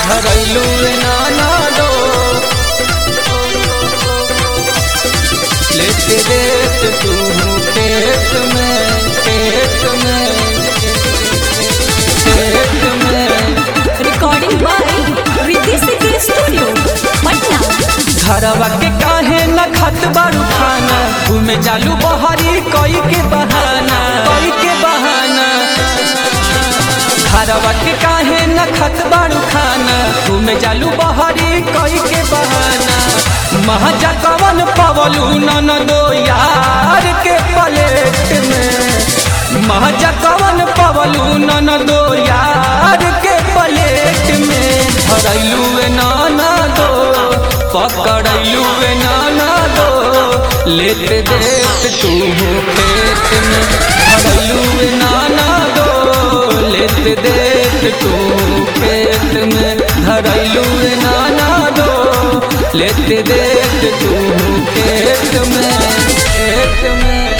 धरैलू नाना दो लेते देत तू खेत में खेत में खेत में recording by Riddhi Siddhi studio Patna घरवा के काहे न खत बारू खाना घूमे चालू बहरी कई के बहाना कई के बहाना घरवा के काहे न खत बारू खाना घूमे चालू बहरी कई के बहाना महाजा कवन पवलू नन दो यार के पलेट में महाजा कवन पवलू नन दो यार के पलेट में धरैलू नाना दो पकड़लू नाना दो लेते देत तू खेत में धरलू नाना दो लेते देत तू खेत में धरलू नाना दो लेते देत तू खेत में खेत में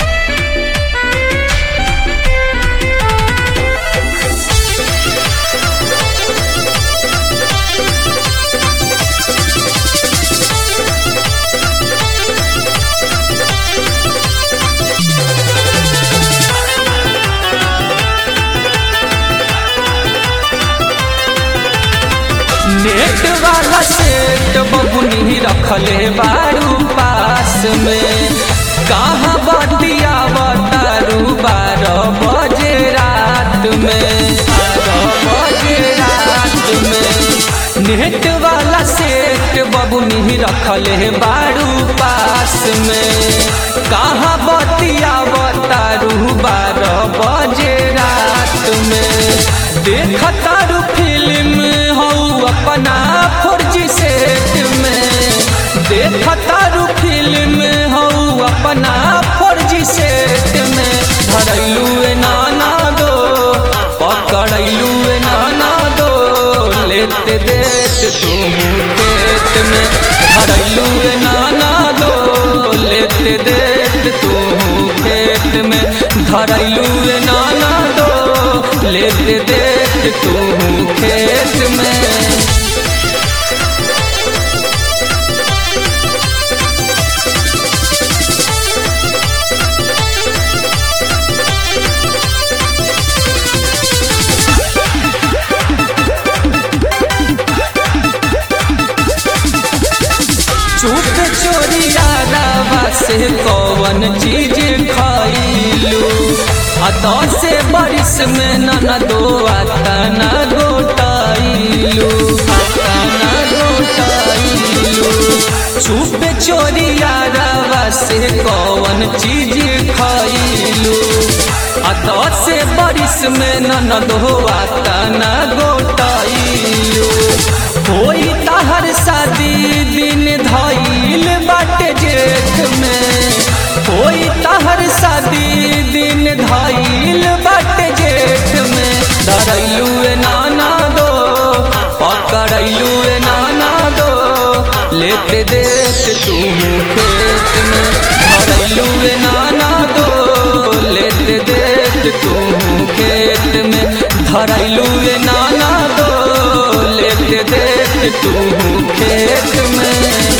नेट वाला सेट बबुनी रखले बारू पास में कहाँ बतिया बतारू बारह बजे रात में बारह बजे रात में नेट वाला सेट बबुनी रखले बारू पास में कहाँ बतिया बतारू बारह बजे रात में देखतारू फिल्म हऊ अपना फर्जी सेट में देखतारू फिल्म हऊ अपना फर्जी सेट में धरैलू नाना दो पकड़ैलू नाना दो लेते देत तू खेत में धरैलू नाना दो लेते देत तू खेत में धरैलू नाना दो लेते देत तू खेत में चुप चोरिया रावा से कौन चीज खाइलू आ दस बरिस में न दो आता न गोटाइलू आता न गोटाइलू चुप चोरिया रावा से कौन चीज खाइलू आ दस बरिस में न दो आता न गोटाइलू होई तहर शादी दिन धैल बाटे जेठ में होई तहर शादी दिन धैल बाटे जेठ में धरैलू नाना दो पकड़ैलू नाना दो लेते देत तू खेत में धरैलू नाना दो लेते देत तू खेत में धरैलू नाना दो लेते देत तू खेत में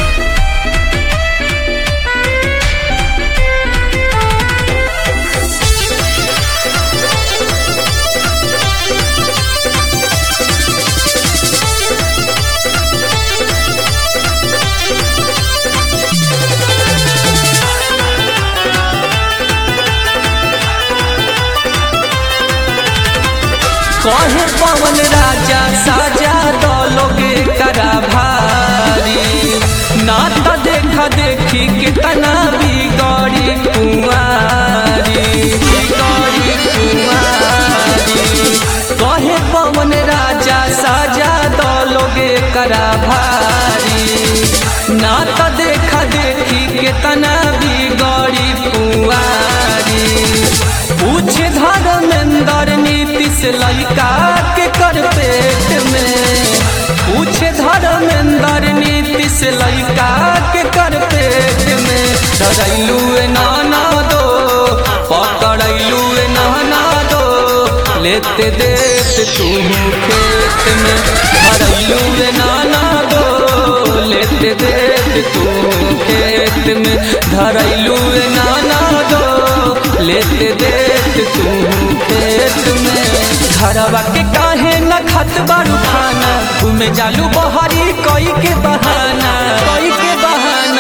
कहे पवन राजा साजा दलोगे करा भारी ना तो देखा देखी कितना बिगड़ी कुंवारी बिगड़ी कुंवारी कहे पवन राजा साजा दलोगे करा भारी ना तो देखा देखी कितना बिगड़ी कुंवारी पूछ धर्मेंद्र नीतीश लड़का के कर पेट में पूछ धर्मेंद्र नीतीश लड़का के कर पेट में धरैलू नाना दो पकड़ैलू नाना दो लेते देत तू खेत में धरैलू रे नाना दो लेते देत तू खेत में धरैलू रे नाना दो लेते देत तू खेत में घरवा के काहे न खत बारू खाना घूमे जालू बहरी कोई के बहाना कोई के बहाना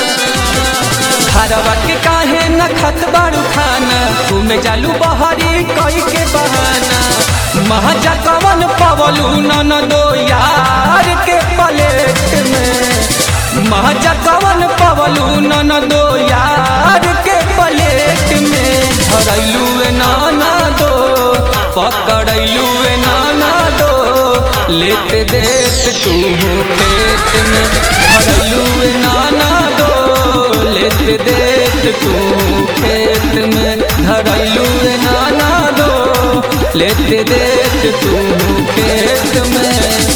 घरवा के काहे न खत बारू खाना घूमे जालू बहरी कोई के बहाना महाजा कवन पवलू नन दो यार के पलेट में महाजा कवन पवलू नन दो यार के पलेट में धरैलू नाना दो पकड़ैलू नाना दो लेते देत तू खेत में धरैलू नाना दो लेते देत तू खेत में धरैलू नाना दो लेते देत तू खेत में